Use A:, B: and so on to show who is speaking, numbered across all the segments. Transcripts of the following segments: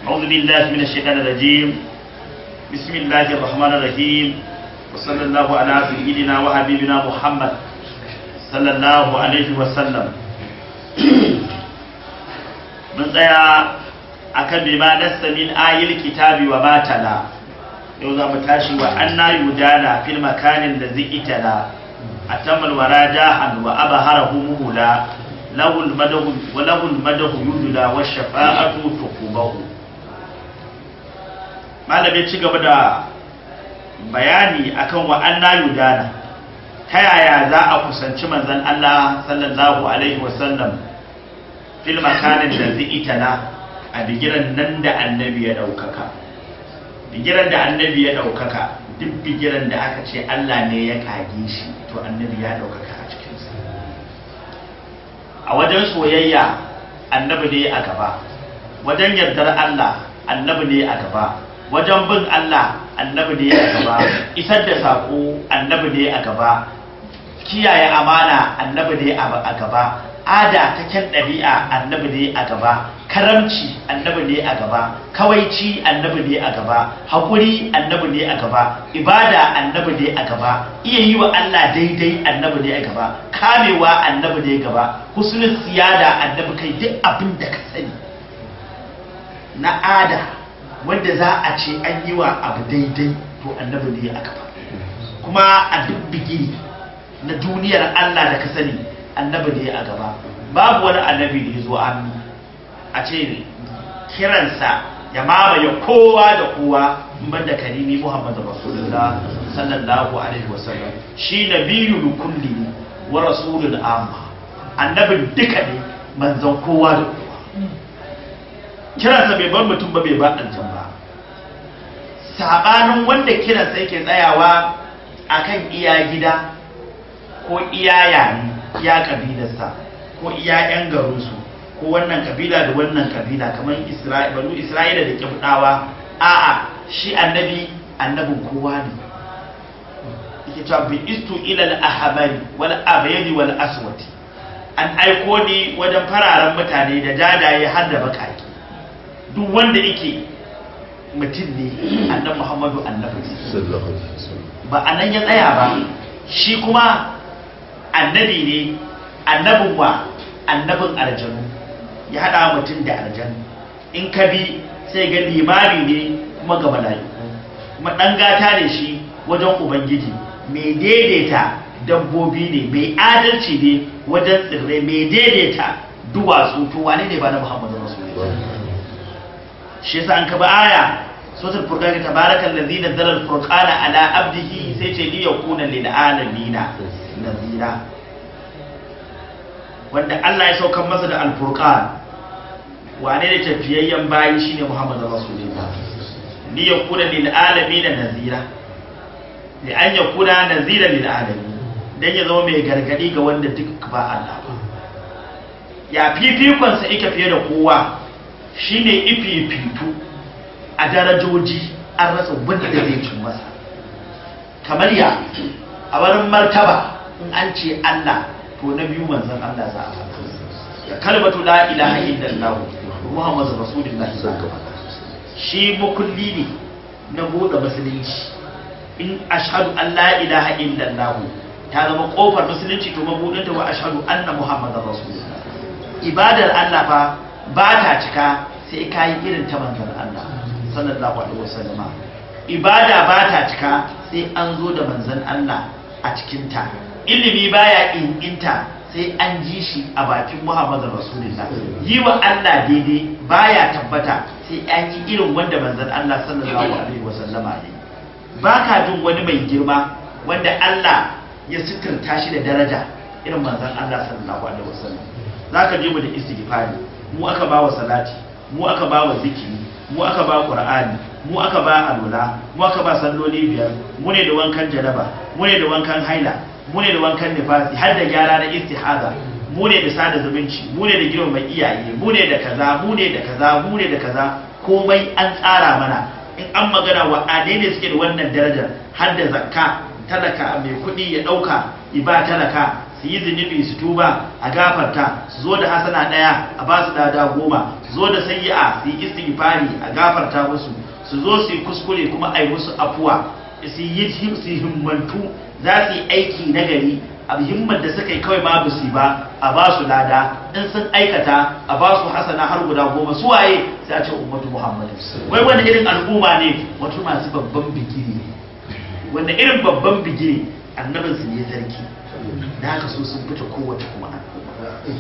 A: أعوذ بالله من الشيطان الرجيم بسم الله الرحمن الرحيم وصلى الله على سيدنا وحبيبنا محمد صلى الله عليه وسلم من tsaya akan bima nasta min ayil kitabi wa matala yau za mu tashi wa anna yudana fil makanin da itala atamal warajahan wa abaharahu muhula lahul madahu wa lahul madahu yudula wa shafa'atu tuqubahu malamin ci gaba da bayani akan wa anna yudana ta yaya za a kusanci manzon Allah sallallahu alaihi wasallam fil makanin da itala a bigiran nan da annabi ya daukaka bigiran da annabi ya daukaka duk bigiran da aka ce Allah ne ya kage shi to annabi ya daukaka a cikinsa a wajen soyayya annabi ne a gaba wajen yardar Allah annabi ne a gaba wajen bin Allah annabi ne a gaba isar da saƙo annabi ne a gaba kiyaye amana annabi ne a gaba ada ta kyan ɗabi'a annabi ne a gaba karamci annabi ne a gaba kawaici annabi ne a gaba haƙuri annabi ne a gaba ibada annabi ne a gaba iya yi wa Allah daidai annabi ne a gaba kamewa annabi ne a gaba husnul siyada annabi kai duk abin da ka sani na ada wanda za a ce an yi wa abu daidai to annabi ne a gaba kuma a duk bigi na duniyar Allah da ka sani annabi ne a gaba babu wani annabi da ya zo an a ce kiransa ya mamaye kowa da kowa ban da karimi muhammad rasulullah sallallahu alaihi wasallam shi nabiyul kulli wa rasulul amma annabin duka ne manzon kowa da kowa kiransa bai bar mutum ba bai ba aljan ba sabanin wanda kiransa yake tsayawa akan iya gida ko iya yare iya kabilarsa ko iya yan garinsu ko wannan kabila da wannan kabila kamar banu isra'ila da kibdawa a'a shi annabi annabin kowa ne yake cewa bi istu ila al-ahbari wal abyadi wal aswati an aiko ni wajen fararen mutane da dadaye har da bakaki duk wanda yake mutum ne annabi muhammadu annabi ba anan ya tsaya ba shi kuma annabi ne annabin wa annabin aljanu ya haɗa mutum da aljanu in ka bi sai ga limami ne kuma ga mala'iku kuma ɗan gata ne shi wajen ubangiji mai daidaita dabbobi ne mai adalci ne wajen tsirrai mai daidaita duwatsu to wane ne ba na muhammadu rasulullah shi yasa an kaba aya suratul furqan tabarakal ladzi nazzala al-furqana ala abdihi sai ce li yakuna lil alamin nazira wanda Allah ya saukar masa da alfurqan wane ne tafiyayyen bayi shine Muhammadu Rasulullah ni yakuna lil alamin nazira li an yakuna nazira lil alamin dan ya zama mai gargadi ga wanda duk ba Allah ba ya fifikon sa yake fiye da kowa shine ififitu a darajoji an rasa wanda zai cin masa kamar ya a wurin martaba in an ce Allah to na biyu manzon Allah za a faɗa ya kalmatu la ilaha illallah muhammadu rasulullahi shi makulli ne na bude musulunci in ashhadu an la ilaha illallah ta zama kofar musulunci to mabudin ta wa ashhadu anna muhammadar rasulullah ibadar Allah fa ba ta cika sai ka yi irin ta manzon Allah sallallahu alaihi wasallama ibada ba ta cika sai an zo da manzon Allah a cikinta ilimi baya inginta sai an ji shi a bakin Muhammadu Rasulullah yi wa Allah daidai baya tabbata sai an yi irin wanda manzon Allah sallallahu alaihi wasallama ne baka jin wani mai girma wanda Allah ya suturta shi da daraja irin manzon Allah sallallahu alaihi wasallam zaka je mu da istighfari mu aka ba wa salati mu aka ba wa zikiri mu aka ba qur'ani mu aka ba alula mu aka ba salloli biyar mu ne da wankan janaba mu ne da wankan haila mu ne da wankan nifasi har da gyara na istihaza mu ne da sada zumunci mu ne da girmama iyaye mu ne da kaza mu ne da kaza mu ne da kaza komai an tsara mana in an magana wa ne suke da wannan darajar har da zakka talaka mai kuɗi ya ɗauka iba talaka su yi zunubi su tuba a gafarta su zo da hasana daya a ba su dada goma su zo da sayyi'a su yi istighfari a gafarta musu su zo su yi kuskure kuma a yi musu afuwa su yi su himmantu za su yi aiki na gari a himmar da suka yi kawai ma su ba a ba su lada in sun aikata a ba su hasana har guda goma su waye sai a ce ummatu muhammadu wai wani irin al'umma ne wato masu babban bigiri ne wanda irin babban bigiri annabin su ne sarki da haka so sun fita kowace kuma al'umma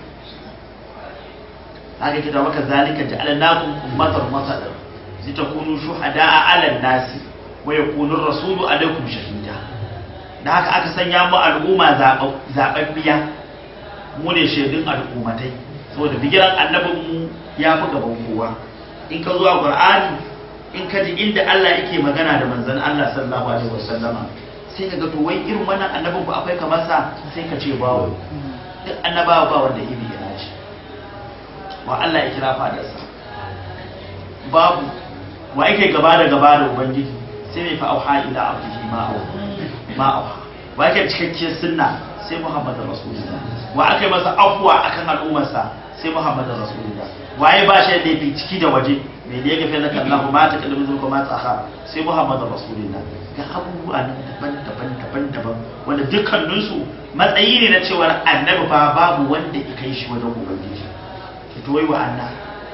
A: haka kita maka zalika ja'alnakum ummatan wasatan litakunu shuhada'a 'alan nasi wa yakunu ar-rasulu 'alaykum shahida da haka aka sanya mu al'umma zaɓaɓɓiya mu ne shaidun al'ummatai saboda bigiran annabin mu ya fi gaban kowa in ka zuwa qur'ani in ka ji inda Allah yake magana da manzon Allah sallallahu alaihi wasallama sai ka ga to wai irin wannan annabin ku akwai kamar sa sai ka ce bawo duk annabawa ba wanda iri ya nashi wa Allah ya kira fadarsa babu wa yake gaba da gaba da ubangiji sai mai fa auha ila abdihi ma auha ma auha wa yake cikakken sunna sai muhammadu rasulullah wa aka yi masa afuwa akan al'ummarsa sai muhammadu rasulullah waye ba shi da yafi ciki da waje mai da ya gafe laka Allahu ma ta kalmi zuwa ma tsaka sai muhammadu rasulullah ga abubuwa nan daban-daban daban-daban wanda dukkaninsu matsayi ne na cewar annabi fa babu wanda ya kai shi wajen ubangiji ki toyi wa Allah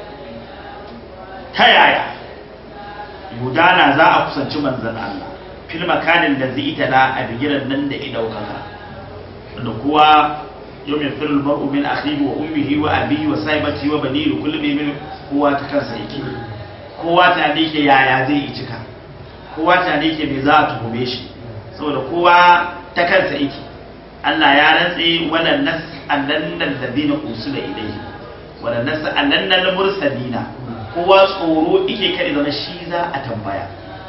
A: ta yaya gudana za a kusanci manzon Allah fil makanin da zai ita na a bigiran nan da ya daukaka wanda kowa yau mai firin mar'u min akhihi wa ummihi wa abihi wa saibati wa bani da kullum min kowa ta kansa yake kowa ta ne ke yaya zai yi cika kowa ta ne ke me za a tuhume shi saboda kowa ta kansa yake Allah ya rantse wannan nas annannal ladina usula ilayhi wannan nas annannal mursalina kowa tsoro yake kare zama shi za a tambaya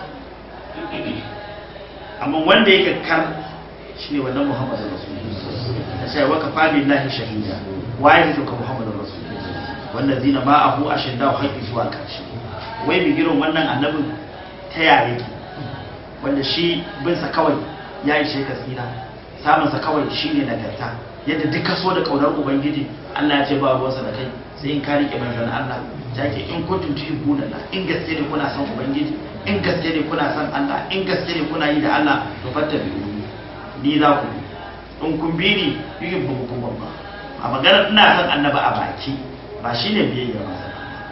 A: amma wanda yake kar shi ne wannan muhammadu rasulullah ta ce waka fa billahi shahida waye ne ka muhammadu rasulullah wannan zina ma abu a shidda wa haƙi zuwa ƙarshe wai bi girin wannan annabin ta yare ki wanda shi bin sa kawai ya ishe ka tsira samun sa kawai shine nagarta yadda duk kaso da kaunar ubangiji Allah ya ce ba ruwansa da kai sai in ka rike manzon Allah take in kuntum tuhibbuna Allah in gaske ne kuna son ubangiji in gaske ne kuna son Allah in gaske ne kuna yi da Allah to fatta bi ni za ku in kun bi ni yuhin ba ku ba a magana ina son annaba a baki ba shine biyayya ba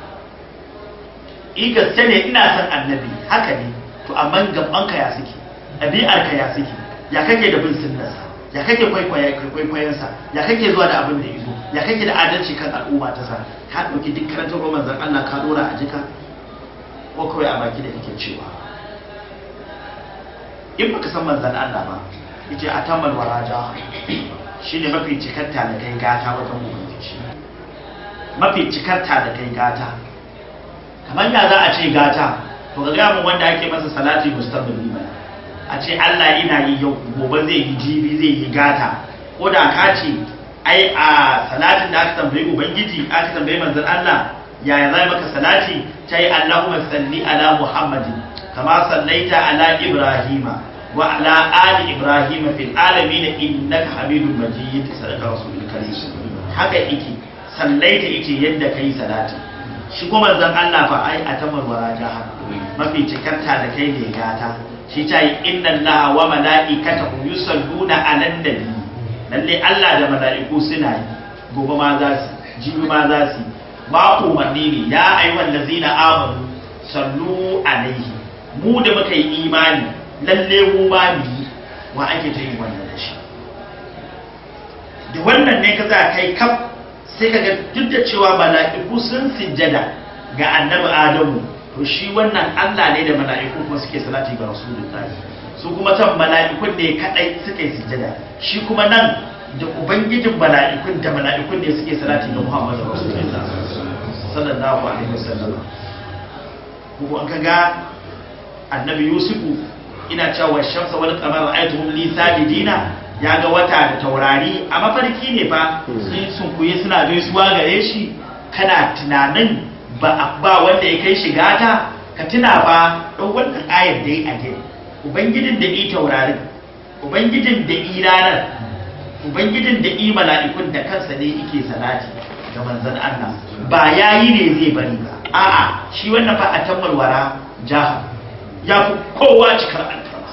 A: in gaske ne ina son annabi haka ne to amma gaban ka ya suke ɗabi'ar ka ya suke ya kake da bin sunnarsa ya kake kwaikwayonsa ya kake zuwa da abin da izo ya kake da adalci kan al'umma ta sa ka ɗauki duk karantar roman zan Allah ka dora a jika ko kawai a baki da kake cewa in baka san manzan Allah ba yace a tamal waraja shine mafi cikarta da kai gata wajen ubangiji mafi cikarta da kai gata kamar ya za a ce gata to ga gamin wanda ake masa salati mustaqbali ba a ce Allah ina yi yau gobe zai yi jibi zai yi gata ko da ka ce ai a salatin da aka tambayi ubangiji aka tambayi manzon Allah yaya zai maka salati ta yi Allahumma salli ala Muhammadin kama sallaita ala Ibrahima wa ala ali Ibrahima fil alamin innaka Hamidum Majid sadaka rasulul karim haka yake sallaita yake yadda kai salati shi kuma manzon Allah fa ai a tamar waraja mafi cikarta da kai ne gata shi ta yi inna Allah wa mala'ikatahu yusalluna 'alan nabi lalle Allah da mala'iku suna yi gobe ma za su jibi ma za su ba umarni ne ya ayyuhal ladzina amanu sallu alaihi mu da muka yi imani lalle mu ba mu yi wa ake ta yi wannan da shi da wannan ne ka za kai kaf sai ka ga duk da cewa mala'iku sun sujjada ga annabi Adamu to shi wannan Allah ne da mala'iku kuma suke salati ga Rasulullahi su kuma can mala'ikun ne kadai suke sujjada shi kuma nan da ubangijin mala'ikun da mala'ikun ne suke salati ga Muhammadu Rasulullahi sallallahu alaihi wasallam kuma an kaga annabi Yusufu ina cewa shamsa wal qamar ra'aytuhum li sajidina ya ga wata da taurari a mafarki ne fa sun sunkuye suna gaisuwa gare shi kana tunanin ba ba wanda ya kai shiga ta ka tuna ba ɗau wannan ayar da ya age ubangijin da yi taurarin ubangijin da yi ranar ubangijin da i mala'ikun da kansa ne yake salati ga manzon Allah ba yayi ne zai bari ba a'a shi wannan fa a tammalwara jaha ya fi kowa cikar alfarma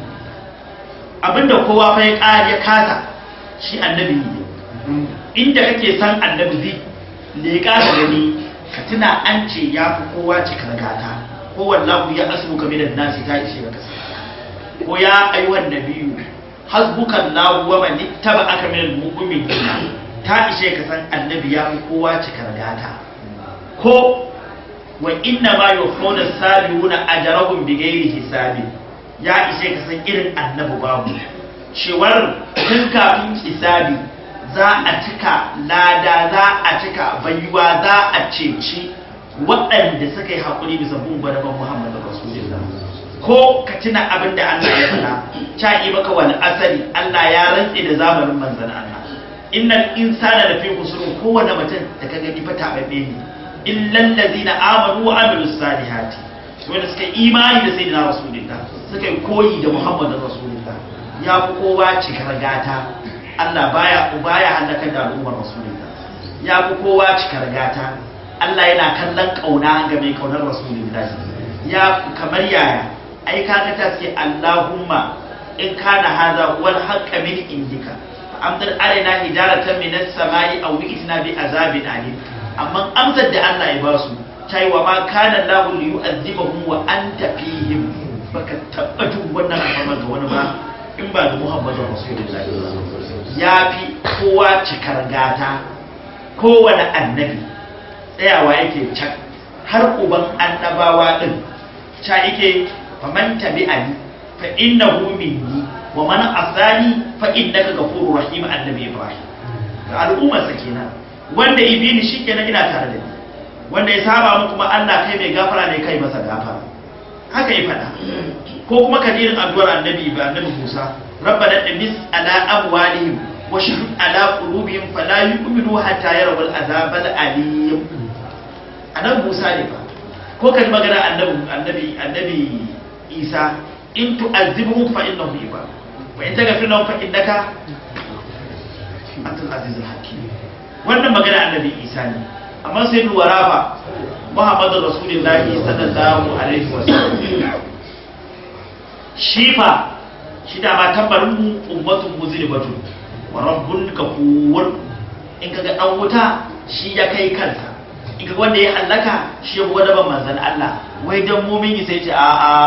A: abinda kowa fa ya ƙari ya kasa shi annabi ne inda kake san annabi zai leƙa da gani ka tuna an ce ya fi kowa cikar gata ko wallahu ya asbu ka minan nasi ta ishe ka kasa ko ya ayyuhan nabiyyu hasbukan lahu wa man ittaba'aka minal mu'minin ta ishe ka san annabi ya fi kowa cikar gata ko wa inna ma yukhuna sabiuna ajrahum bighairi hisabi ya ishe ka san irin annabi babu cewar tun kafin hisabi za a cika lada za a cika baiwa za a ceci waɗanda suka yi haƙuri bisa bin gwadaban muhammadu rasulullah ko ka tuna abin da allah ya faɗa ta yi maka wani asali allah ya rantse da zamanin manzan allah innal insana da fi kusurin kowane mutum da ka gani fa taɓaɓɓe ne illal ladina amanu wa amilus salihati wanda suka imani da sayyidina rasulullah suka yi koyi da muhammadin rasulullah ya fi kowa cikar gata Allah baya baya halakar da al'ummar rasulullah ya fi kowa cikar gata Allah yana kallon kauna ga mai kaunar rasulullah ya kamar yaya ai kaga ta ce Allahumma in kana hadha wal haqqa min indika amdar alaina hijaratan minas samai aw bi'tna bi azabin alim amma amsar da Allah ya ba su ta yi wa ma kana lahu li yu'adhibahum wa anta fihim baka tabbatun wannan alfarma ga wani ba in ba da Muhammadu Rasulullahi ya fi kowa cikar gata kowane annabi tsayawa yake can har uban annabawa din ca yake faman tabi'ani fa innahu minni wa man asani fa innaka ghafurur rahim annabi Ibrahim ga al'ummar sa kenan wanda ibini shikenan ina tare da ni wanda ya saba mu kuma Allah kai mai gafara ne kai masa gafara haka ya faɗa ko kuma kadirin addu'ar annabi ba annabi Musa rabbana tamis ala amwalihim wa shahid ala qulubihim fala yu'minu hatta yarawul azab al alim annabi Musa ne fa ko kan magana annabi annabi annabi Isa in tu'azzibuhum fa innahum ibad wa in taghfir lahum fa innaka antal azizul hakim wannan magana annabi Isa ne amma sai duwara fa Muhammadu Rasulullahi sallallahu alaihi wasallam shi fa shi da ma tambarin mu ummatun muzlimatun wa rabbun kafur in kaga dan wuta shi ya kai kansa in kaga wanda ya halaka shi ya gwada ban manzon Allah wai dan mumin sai ce a a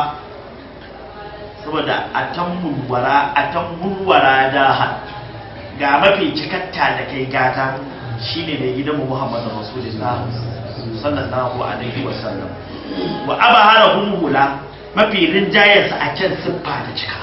A: saboda atammul wara atammul wara da ga mafi cikatta da kai gata shine mai gidan mu Muhammadu Rasulullah sallallahu alaihi wasallam wa abaharahum hula mafi rinjayensa a can siffa da cika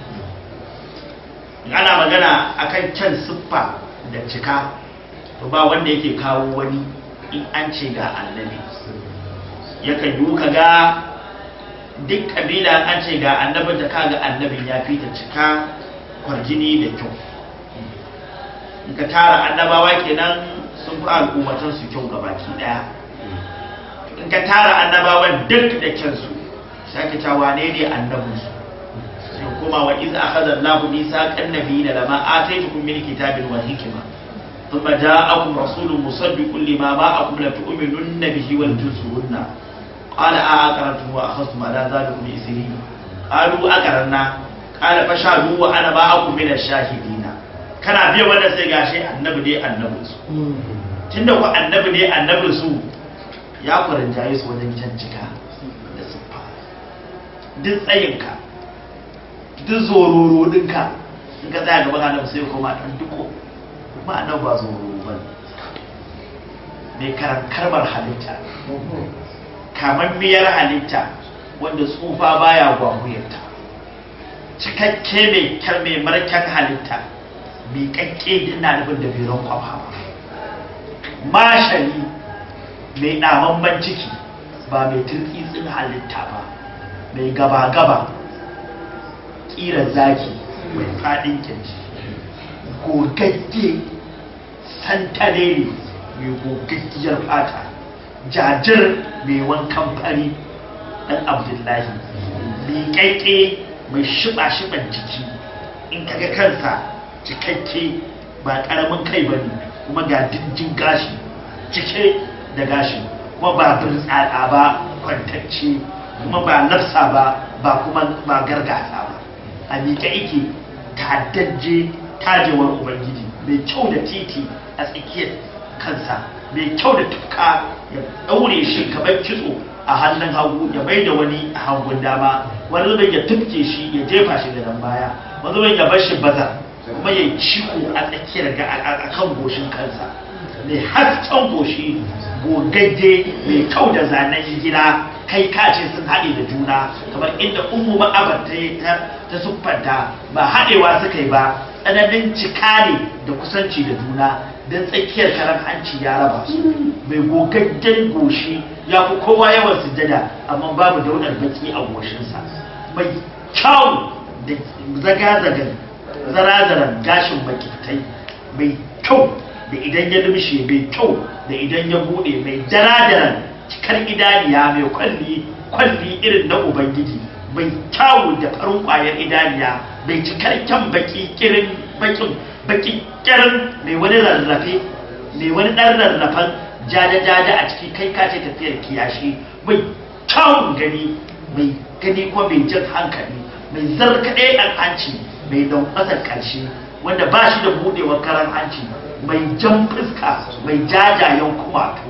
A: ana magana akan can siffa da cika to ba wanda yake kawo wani in an ce ga annabi yakan yi ka ga duk kabila an ce ga annabin da kaga annabin ya fi ta cika kwarjini da kyau in ka tara annabawa kenan sun fi al'ummatan su kyau ga baki daya in ka tara annabawan duk da kyansu sai ka ta wane ne annabinsu sai kuma wa iz akhadha Allahu mithaqan nabiyina lama ataytukum min kitabin wa hikma thumma ja'akum rasulun musaddiqun lima ma'akum la tu'minunna bihi wa tunsurunna qala a aqartum wa akhadhtum ala dhalikum isri qalu aqarna qala fashadu wa ana ma'akum min ash-shahidina kana biya wannan sai gashi annabi dai annabinsu tunda ku annabi ne annabinsu ya kwaranjaye su wajen cancika da siffa duk tsayinka duk zororo ɗinka in ka tsaya gaban annabi sai kuma ɗan duko kuma annabi ba zororo ba mai karbar halitta kamar miyar halitta wanda tsufa baya gwagwuyarta cikakke mai kyar mai marken halitta mai kakke ina nufin da biron kwafa mashali mai ɗamamman ciki ba mai turkitsin halitta ba mai gaba-gaba ƙira zaki mai faɗin kirji gogagge santalere mai gogaggiyar fata jajir mai wankan fari ɗan abdullahi liƙaƙe mai shiɓa-shiɓan jiki in kaga kansa cikakke ba karamin kai ba ne kuma ga dindin gashi cike da gashi kuma ba birtsatsa ba kwantacce kuma ba nafsa ba ba kuma ba gargasa ba a miƙe ike ta'addajje tajewar ubangiji mai kyau da titi a tsakiyar kansa mai kyau da tufka ya ɗaure shi kamar kitso a hannun hagu ya mai da wani a hagun dama wani zubin ya tufke shi ya jefa shi da nan baya wani zubin ya bar shi bazar kuma ya ciko a tsakiyar ga a kan goshin kansa mai hasken goshi gogagge mai kyau da zanen gida kai kace sun haɗe da juna kamar inda ummu ma'abar ta ta siffanta ba haɗewa suka yi ba tsananin cika ne da kusanci da juna don tsakiyar karan hanci ya raba su mai gogaggen goshi ya fi kowa yawan sujjada amma babu daular baki a goshinsa mai kyau da zaga-zagan zarazaran gashin makitai mai kyau da idan ya lumshe mai kyau da idan ya bude mai daradaran cikar idaniya mai kwalli kwalli irin na ubangiji mai kyawu da farin kwayar idaniya mai cikakken baki kirin bakin baki kirin mai wani rarrafe mai wani dan rarrafen jada-jada a ciki kai kace tafiyar kiyashi mai kyawun gani mai gani kuma mai jan hankali mai zarkaɗe ɗan hanci mai ƙasar ƙarshe wanda ba shi da buɗewar karan hanci mai jan fuska mai jajayen kumatu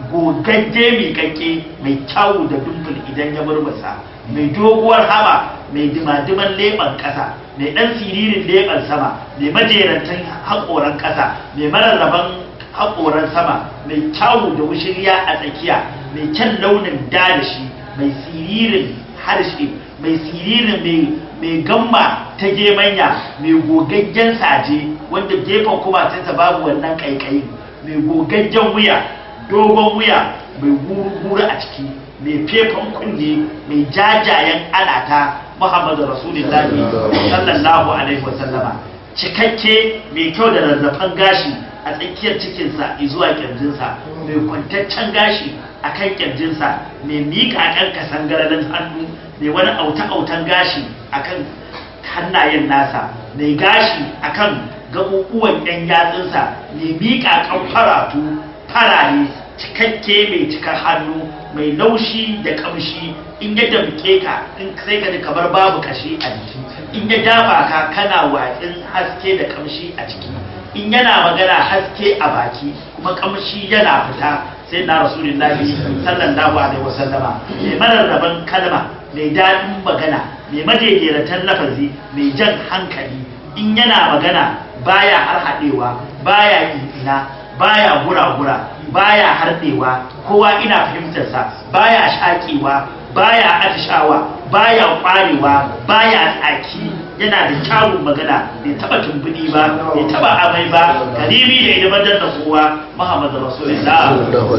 A: gogagge mai kakke mai kyawu da dumbul idan ya murmusa mai doguwar hama mai dimadiman leɓen ƙasa mai ɗan siririn leɓen sama mai majerantan haƙoran ƙasa mai mararraban haƙoran sama mai kyawu da wushirya a tsakiya mai kyan launin dadashi mai siririn harshe mai siririn mai gamma ta gemanya mai gogaggen saje wanda gefen kumatinsa babu wannan kaikayi mai gogaggen wuya dogon wuya mai guru-guru a ciki mai fefan kunne mai jajayen alata muhammadu rasulullahi sallallahu alaihi wasallama cikakke mai kyau da rarrafan gashi a tsakiyar cikinsa zuwa kirjinsa mai kwantaccen gashi a kan kirjinsa mai miƙaƙen kasangaralin hannu mai wani auta-autan gashi a kan hannayen nasa mai gashi a kan gaɓuɓuwan ɗan yatsunsa mai miƙaƙen faratu farare cikakke mai cikar hannu mai laushi da ƙamshi in ya damke ka in sai ka ji kamar babu kashi a jiki in ya dafa ka kana watsin haske da ƙamshi a ciki in yana magana haske a baki kuma kamshi yana fita sai na rasulullahi sallallahu alaihi wasallama mai mararraban kalma mai daɗin magana mai majejjeratan lafazi mai jan hankali in yana magana baya harhaɗewa baya ina baya gura-gura baya harɗewa kowa ina fahimtarsa baya shaƙewa baya atishawa baya ƙwarewa baya tsaki yana da kyawun magana bai taba tumbuni ba bai taba amai ba karimi da ilimantar da kowa muhammad rasulullah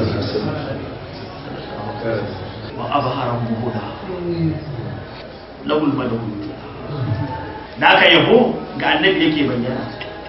A: wa abharan muhuda lawul malakut naka yabo ga annabi yake bayyana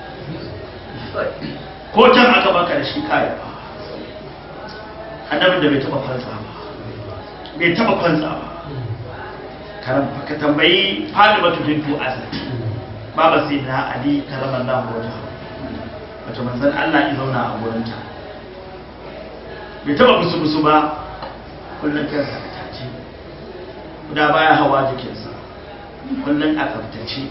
A: ko can aka baka da shi kaya annabin da bai taba kwanza ba bai taba kwanza ba ka tambayi Fatimatu bintu Asad baba sai na Ali karamallahu wajha wato manzon Allah ya zauna a gurin ta bai taba musu musu ba kullun kansa a tace guda baya hawa jikinsa kullun a tsaftace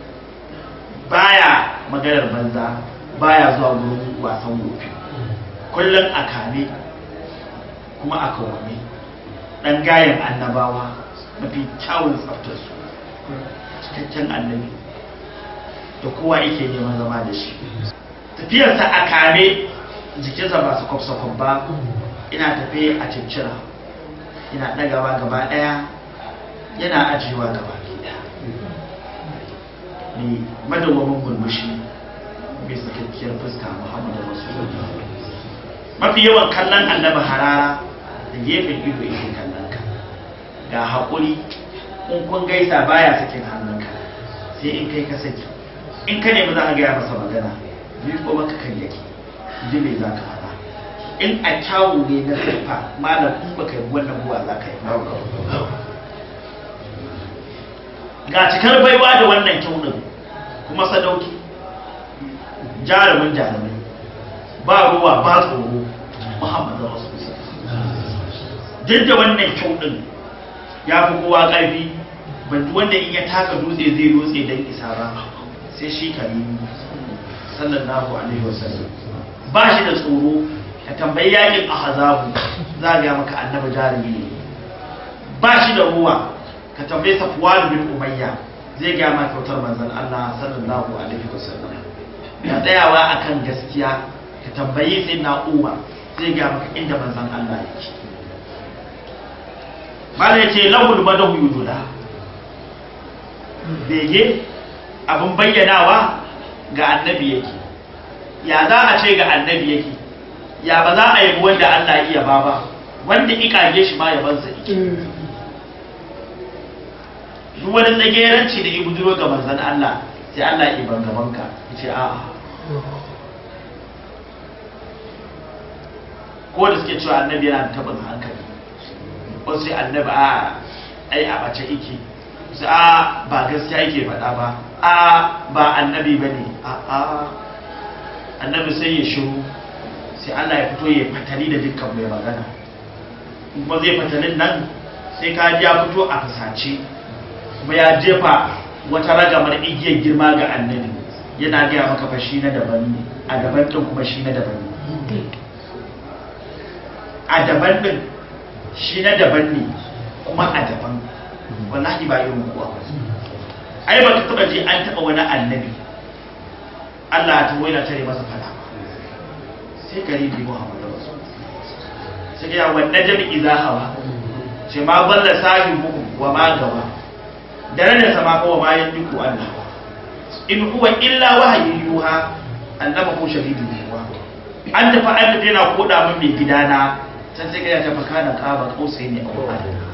A: baya maganar banza baya zuwa gurin wasan gobe kullun a kame kuma a kawame dan gayan annabawa mafi kyawun tsaftarsu cikakken annabi da kowa yake neman zama da shi tafiyarsa a kame jikinsa ba su kwafsakon ba ina tafe a ciccira ina ɗagawa gaba ɗaya yana ajiyewa gaba ɗaya mai madawamin murmushi mai sakakkiyar fuska muhammadu rasulullah mafi yawan kallon annabi harara da gefen ido yake kallon ka ga haƙuri in kun gaisa baya sakin hannunka sai in kai ka saki in ka nemi za ka gaya masa magana ni ko maka kan yake ji me za ka faɗa in a kyawu ne na siffa malam in baka yi wannan buwa za ka yi ga cikar baiwa da wannan kyaunin kuma sadauki jarumin jarumai ba ruwa ba tsoro muhammadu rasulullah duk da wannan kyau din ya fi kowa ƙarfi ban wanda in ya taka dutse zai dutse don isa ba sai shi karimi sallallahu alaihi wasallam ba shi da tsoro ka tambayi yakin ahzabu za ga maka annabi jarumi ne ba shi da ruwa ka tambayi safwan bin umayya zai ga maka kyautar manzon Allah sallallahu alaihi wasallam ka tsayawa akan gaskiya ka tambayi sai na umar zai ga maka inda manzon Allah yake mala yace lahul madahu yudula bege abin bayyanawa ga annabi yake ya za a ce ga annabi yake ya ba za a yi wanda Allah iya ba ba wanda ikage shi ma yabansa yake duk wani tsageranci da ibu duro ga manzan Allah sai Allah ya ban gaban ka ya ce a'a ko da suke cewa annabi yana da tabin hankali ko sai annabi a ai a bace yake su a ba gaskiya yake faɗa ba a ba annabi ba ne a a annabi sai ya shiru sai Allah ya fito ya fatali da dukkan mai magana kuma zai fatalin nan sai ka ji ya fito a fusace kuma ya jefa wata ragamar igiyar girma ga annabi yana gaya maka fa shi na daban ne a daban ɗin kuma shi na daban ne a daban ɗin shi na daban ne kuma a daban wallahi ba irin kuwa ai ba ka taba ji an taba wani annabi Allah ta waina tare masa fada sai garibi Muhammadu Rasul sai ya wanda jami idza hawa ce ma balla sahibu wa ma gawa dare da sama ko ma yandiku Allah in huwa illa wahyi yuha annaba ko shahidu yuha an tafi an tafi yana koda min mai gidana can sai ka ta fakana qaba qausai ne a adana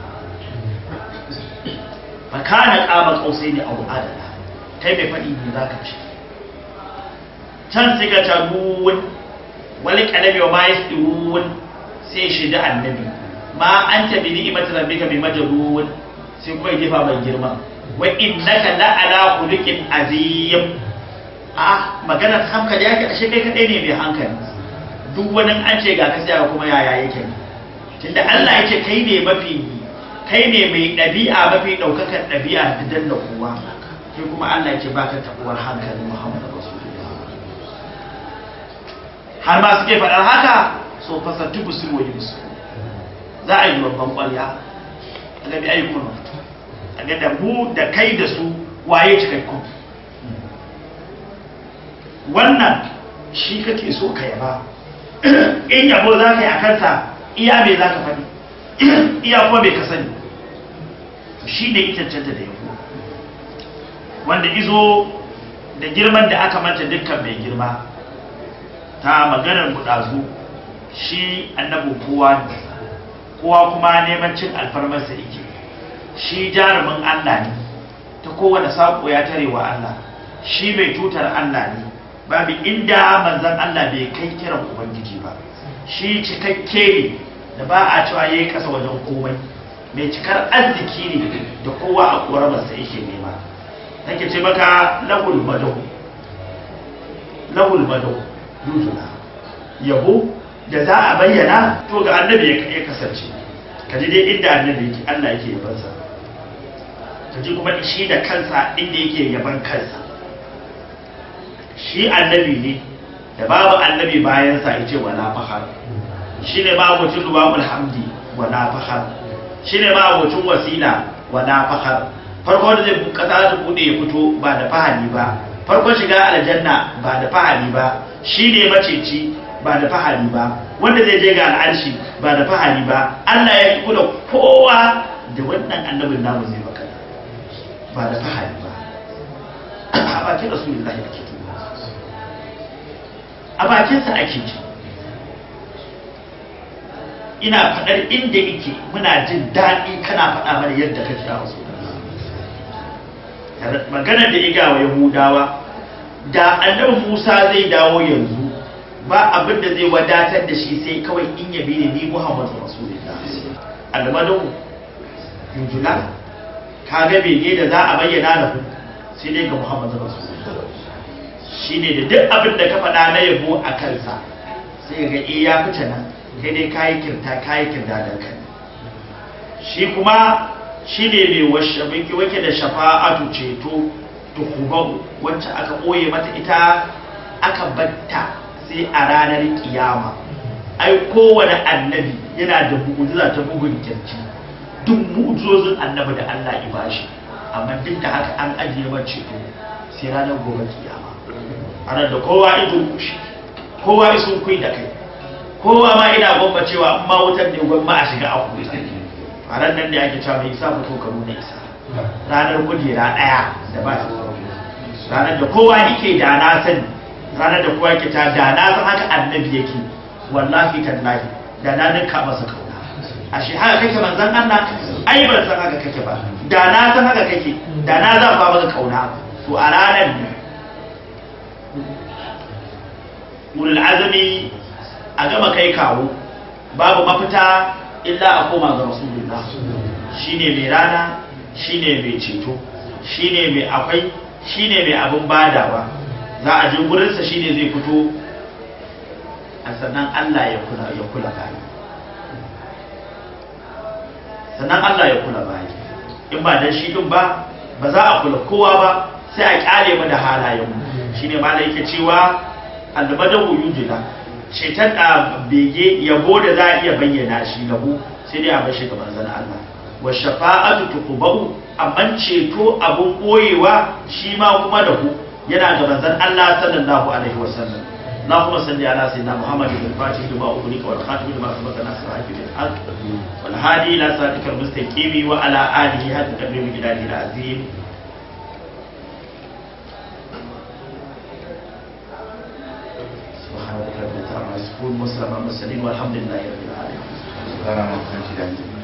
A: fakana qaba qausai ne a adana kai mai fadi ne zaka ce can sai ka ta duwun wal qalbi wa ma yasduwun sai shi da annabi ma anta bi ni'mati rabbika bi majrun sai kuma gefa mai girma wa innaka la ala khuluqin azim a maganar hankali yake ashe kai kadai ne mai hankali duk wani an ce ga ka sai kuma yaya yake tunda Allah yake kai ne mafi kai ne mai ɗabi'a mafi ɗaukakan ɗabi'a da danna kowa kai kuma Allah yake baka tabuwar hankalin Muhammad Rasulullah har ma suke faɗar haka so fasattu busul wa yusul za a yi babban ƙwarya a ga bi ayyukan a ga da mu da kai da su waye cikakkun wannan shi kake so ka yaba in yabo za ka yi a kansa iya me za ka faɗi iya kuma bai ka sani shi ne ita cancanta da yabo wanda izo da girman da aka manta dukkan mai girma ta maganar buɗazu shi annabin kowa ne kowa kuma neman cin alfarmarsa yake shi jarumin allah ne ta kowane saƙo ya tare wa allah shi mai tutar allah ne babu inda manzan Allah bai kai kiran Ubangiji ba shi cikakke ne da ba a cewa ya yi kasa wajen komai mai cikar arziki ne da kowa a ƙoramarsa yake nema take ce maka lahul madau lahul madau dutuna yabo da za a bayyana to ga annabi ya kasance ka ji dai inda annabi yake Allah yake yabansa ka ji kuma shi da kansa inda yake yaban kansa shi annabi ne da babu annabi bayansa ya ce wala fahar shi ne ma'abocin rubabul hamdi wala fahar shi ne ma'abocin wasila wala fahar farko da zai kasa ta bude ya fito ba da fahari ba farkon shiga aljanna ba da fahari ba shi ne maceci ba da fahari ba wanda zai je ga al'arshi ba da fahari ba Allah ya kula kowa da wannan annabin namu zai baka ba da fahari ba a bakin rasulullahi ake a bakinsa ake ji ina faɗar inda yake muna jin daɗi kana faɗa mana yadda kake a wasu maganar da iga wa yahudawa da annabi musa zai dawo yanzu ba abin da zai wadatar da shi sai kawai in yabi ne ni muhammadu rasulullah almadu yujula ka ga bege da za a bayyana da ku sai dai ga muhammadu rasulullah shine da duk abin da ka faɗa na yabo a kansa sai ga eh ya fita nan kai dai kayi kirta kayi kirda da kai shi kuma shine mai washe miki wake da shafa'atu ceto tukubahu wacce aka ɓoye mata ita aka batta sai a ranar kiyama ai kowane annabi yana da mu'ujiza ta bugun kirji duk mu'ujizozin annabi da Allah ya bashi amma duk da haka an ajiye wa ceto sai ranar gobe kiyama ranar da kowa ido kushi kowa isun kui da kai kowa ma ina gwamba cewa in ma wutar ne gwamba a shiga a kuwa a ran nan da ake cewa mai isa fito ka nuna isa ranar kujera ɗaya da ba su ranar da kowa yake da na sani ranar da kowa yake ta da na san haka annabi yake wallahi tallahi da na ninka masa kauna ashe haka kake manzon Allah ai ban san haka kake ba da na san haka kake da na zan ba maka kauna to a ranar ne ulul azmi a gama kai kawo babu mafita illa a koma ga rasulullah shine mai rana shine mai ceto shine mai akwai shine mai abin badawa za a je gurinsa shine zai fito a sannan Allah ya kula ya kula bayi sannan Allah ya kula bayi in ba dan shi din ba ba za a kula kowa ba sai a kyale mu da halayen mu shine malai yake cewa albadahu yujila cetan da bege yabo da za a iya bayyana shi lahu sai dai a bar shi ga manzon Allah wa shafa'atu tuqbahu amma ceto abun koyewa shi ma kuma da ku yana ga manzon Allah sallallahu alaihi wasallam اللهم صل على سيدنا محمد الفاتح لما أغلق والخاتم لما سبق نصر حق بالحق والهادي إلى صراطك المستقيم وعلى آله حق تقديم جلاله العظيم سبحان ربك رب العزة عما يصفون وسلام على المرسلين والحمد لله رب العالمين